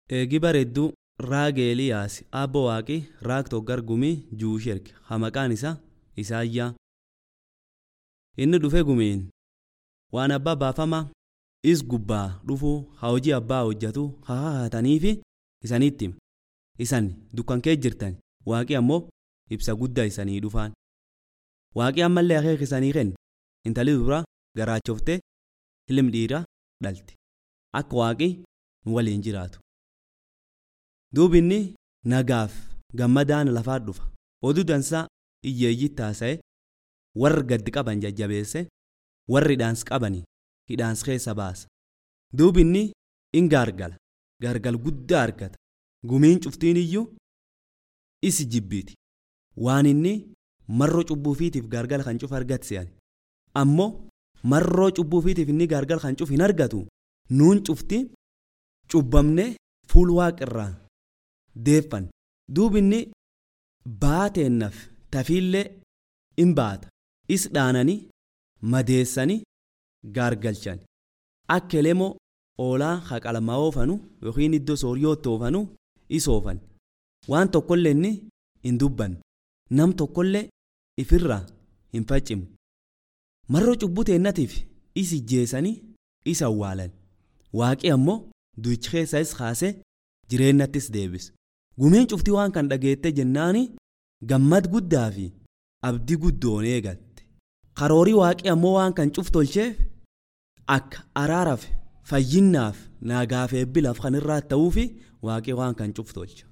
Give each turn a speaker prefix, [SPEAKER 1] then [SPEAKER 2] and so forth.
[SPEAKER 1] Eegi bareedduu raag Eeliyaas abbo waaqi raag toggar gumii juushi erge ha maqaan isaa Isaayyaa. Inni dhufe gumiin waan abbaa baafama is gubbaa dhufuu ha hojii abbaa hojjetu haa haataniifi isanitti hima. Isan dukkan kee jirtan waaqi ammoo ibsa guddaa isanii dhufaan. Waaqi ammallee akeeka isanii kenne intali dubra garaachoftee ilmi dhiiraa dhalti. Akka waaqi nu waliin jiraatu. Duubi inni nagaaf gammadaan lafaa dhufa. Oduu dansaa hiyyeeyyitti haasa'e warri gaddi qaban jajjabeesse warri hidhaans qabanii hidhaans keessa baasa. Duubi inni in gaargala. Gaargal guddaa argata. Gumiin cuftiin iyyuu isi jibbiiti. Waan inni marroo cubbuufiitiif gaargala kan cufa argatse ammoo marroo cubbuufiitiif inni gaargala kan cufa hin argatu nuun cufti cubbamne fuul waaqirraa deeffan. Duubi inni baateennaaf tafiillee in baata. Is dhaananii madeessanii gaargalchan. Akka elemoo oolaa haqalamaa oofanu yookiin iddoo sooriyootti oofanu is oofan. Waan tokkollee inni hin dubbanne. Nam tokkollee ifirraa hin faccimne. Marroo cubbuu teennatiif is ijjeessanii is awwaalan. Waaqi ammoo du'ichi keessa is kaasee jireennattis deebise. Gumiin cuftii waan kan dhageette jennaani gammad guddaa fi abdii guddoon eegatte. Karoorii waaqii ammoo waan kan cuf tolcheef akka araaraaf fayyinnaaf naagaaf eebbilaaf kan irraa ta'uufi waaqii waan kan cuf tolcha.